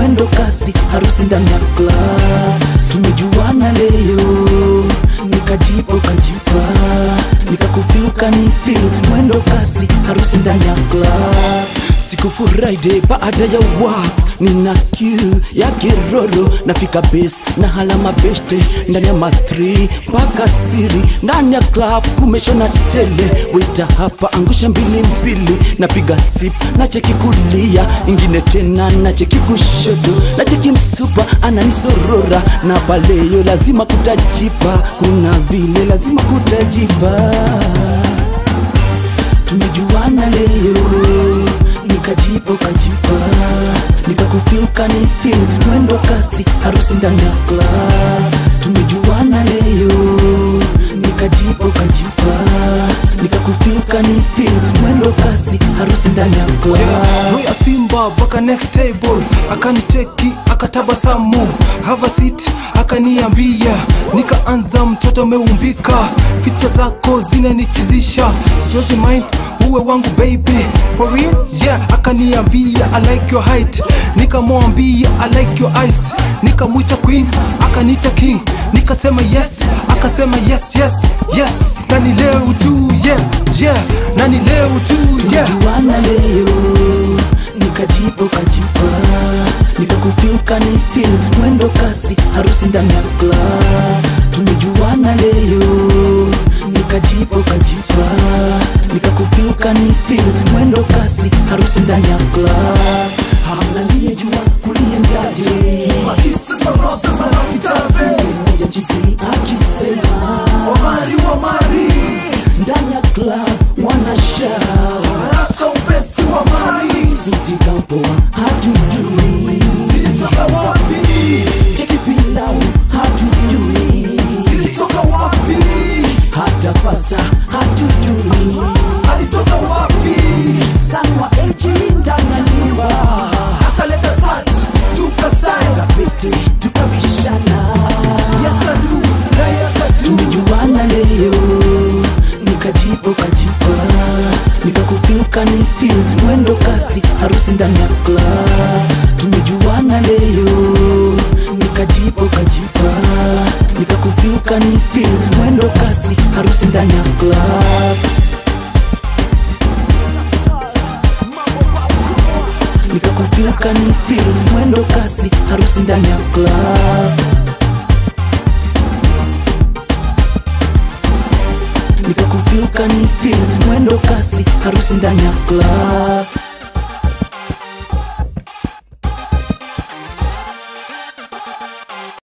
mwendo kasi harusi ndani ya club tumejuana leo nikajipa ukajipa nikakufil ukanifil mwendo kasi harusi ndani ya club siku Friday baada ya wax nina kiu ya kiroro nafika base na hala mabeshte ndani ya matri mpaka siri ndani ya club kumeshona tele wita hapa angusha mbili mbili napiga sip na cheki kulia ingine tena na cheki kushoto na cheki msupa ananisorora na paleyo lazima kutajipa kuna vile lazima kutajipa tumejuana leo nikajipa ukajipa nikakufil kanifil mwendo kasi harusi ndani ya club tumejuana leo nikajipa ukajipa nikakufil kanifil mwendo kasi harusi ndani ya club Roya Simba mpaka next table akaniteki akatabasamu have a seat akaniambia nikaanza mtoto meumbika ficha zako zinanichizisha siwezi mind uwe wangu baby for real yeah akaniambia I like your height nikamwambia I like your eyes nikamwita queen akanita king nikasema yes akasema yes yes yes nani leo tu yeah yeah nani leo tu yeah tumejuana leo nikajipa ukajipa nikakufil kanifil mwendo kasi harusi ndani ya club tumejuana leo nikajipa ukajipa nikakufil kanifil mwendo kasi harusi ndani ya club hamna niyejua kuliendaje moja mchizi akisema ndani ya club wanashaa suti kampoa hatujui keki pilau hatujui hata pasta hatujui sanwa eji ndani ya nyumba tapete tukavishana tumejuana leo nikajipa ukajipa nikakufil ukanifil mwendo kasi harusi ndani ya club tumejuana leo nikajipa ukajipa nikakufil ukanifil mwendo kasi harusi ndani ya club nikakufil ukanifil mwendo kasi harusi ndani ya club nikakufil ukanifil mwendo kasi harusi ndani ya club